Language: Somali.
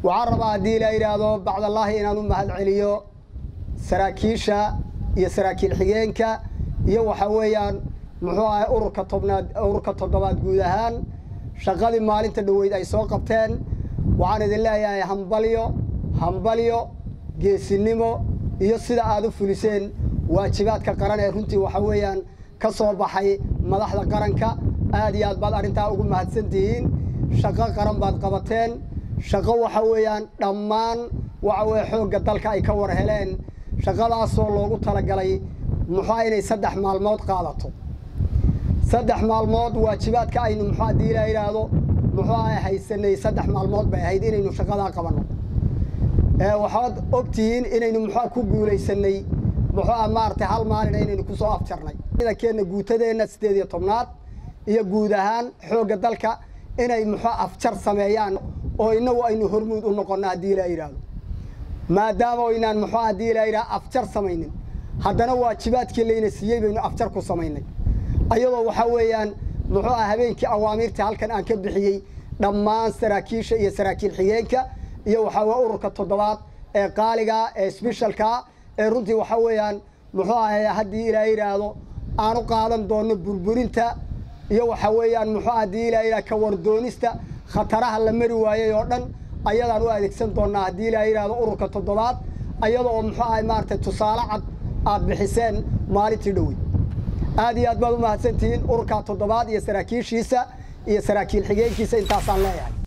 waxaan rabaa haddii la yidhaahdo bacdallaahi inaan u mahad celiyo saraakiisha iyo saraakiil xigeenka iyo waxa weeyaan muxuu ahay ururka tobnaad ururka toddobaad guud ahaan shaqadii maalinta dhoweyd ay soo qabteen waxaan idin leeyahay hambalyo hambalyo geesinimo iyo sida aad u fuliseen waajibaadka qaran ee runtii waxa weeyaan ka soo baxay madaxda qaranka aad iyo aad baad arrintaa ugu mahadsan tihiin shaqo qaran baad qabateen shaqo waxa weeyaan dhammaan waxa weeye xoogga dalka ay ka war heleen shaqadaasoo loogu talagalay muxua inay saddex maalmood qaadato saddex maalmood waajibaadka aynu muxuu haddii la yidhaahdo muxuu ahay haysanay saddex maalmood bay ahayd inaynu shaqadaa qabanno waxaad ogtihiin inaynu muxua ku guulaysanay muxuua maaragtay hal maalin inaynu kusoo afjarnay ciidankeenna guutadeenna siddeed iyo tobnaad iyo guud ahaan xoogga dalka inay muxua afjar sameeyaan oo innagu aynu hormuud u noqonno haddii la yidhaahdo maadaama oynaan muxuu haddii la yidhaha afjar samaynin haddana waajibaadkii layna siiyey baynu afjar ku samaynay ayadoo waxaa weeyaan muxuu ah habeenkii awaamiirta halkan aan ka bixiyey dhammaan saraakiisha iyo saraakiil xigeenka iyo waxaa weye ururka toddobaad ee qaaligaa ee sbeshalkaa ee runtii waxaa weeyaan muxuu ahay haddii ilaa yidhaahdo aan u qaadan doonno burburinta iyo waxaa weeyaan muxuu haddii ilaa yidhaha kawardoonista khataraha la mari waayey oo dhan ayadaan u adeegsan doonnaa haddii ilaa yidhaahdo ururka toddobaad ayada oo muxuu ahay maaragtay tusaale cad aad bixiseen maalintii dhowey aad iyo aad baad u mahadsantihiin ururka toddobaad iyo saraakiishiisa iyo saraakiil xigeenkiisa intaasaan leeyahay